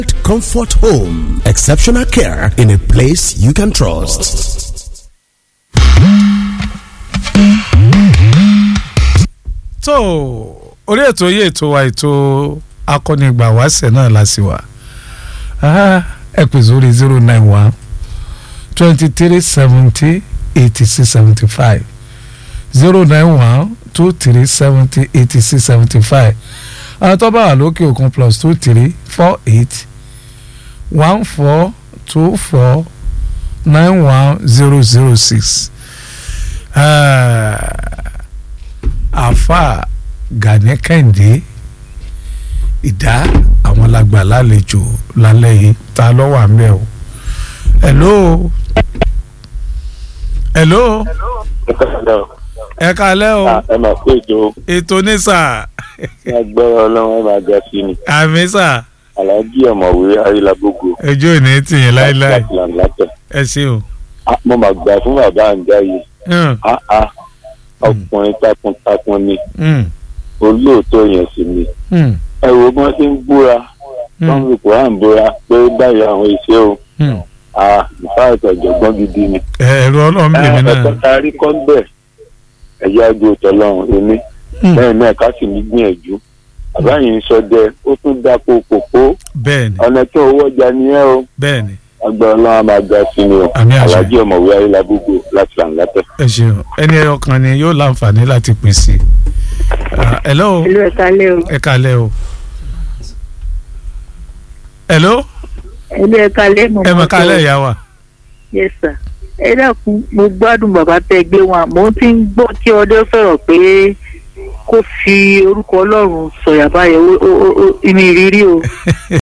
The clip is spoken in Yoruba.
Comfort Home. Exceptional care in a place you can trust. tó orí ètò yìí ètò wa ètò akọ́nigbà wáṣẹ̀ náà la sì wà ẹ pè sórí zero nine one twenty three seventy eighty six seventy five zero nine one two three seventy eighty six seventy five àwọn tó bá wà lókè òkun plus two three four eight one four two four nine one zero zero six àfa Gani Kẹ́hìndé ìdá àwọn lágbà lálejò lálẹ́ yìí ta ló wà ń bẹ̀ o. hello hello ẹ kalẹ́ o ẹ máa pé ètò ètò ní sà agbára ọlọ́run ẹ máa ga sí ni àmì sà aláàjì ọ̀mọ̀wé ayélujágbogbo ojú ò ní tì yín láéláé láti làǹlàtẹ̀. ẹ ṣé o. mo máa gbà fún bàbá àǹjá yìí Hmm, áá ọkùnrin takuntakun ni hmm, olóòótọ́ yẹn sì ni hmm, ẹ wo bí wọ́n ti ń búra wọ́n hmm, fi kóhán búra pé báyìí àwọn iṣẹ́ o hmm. nípa ètò ọ̀jọ̀gbọ́n gidi ni. ẹ̀rọ ọlọ́run bèmí náà. ẹ̀kọ́ ta rí kọ́ bẹ́ẹ̀ ẹ̀yà àgbo tọ́lọ́run èmi Hmm, lẹ́yìn náà ká sì ní gbìyànjú bàbá yìí ń sọdẹ ó tún dáko kòkó bẹ́ẹ̀ni ọ̀nà tó owó ọjà nìyẹn o bẹ́ẹ̀ni agbára ọlọ́run á máa ga sí ni o Àmín àṣẹ. aláàjì ọ̀mọ̀wé ayélujágbogbo láti làǹlàtẹ̀. ẹ ṣeun ẹni ẹyọ kan ni yóò láǹfààní láti pín sí i. Ah, hello ìlú ẹ̀ka lé o ẹ kalẹ́ o. hello ìlú ẹ̀ka lé mo ẹ mọ̀ kalẹ́ ìyá wa. yes sir ẹ dákun mo gbádùn bàbá tẹ gbé wọn mo ti ń gbọ́ tí ọdẹ sọ̀rọ̀ pé kó fi orúkọ ọlọ́run sọ̀yà báyẹn ó- ó- ó- ó- ìmì ìrírí o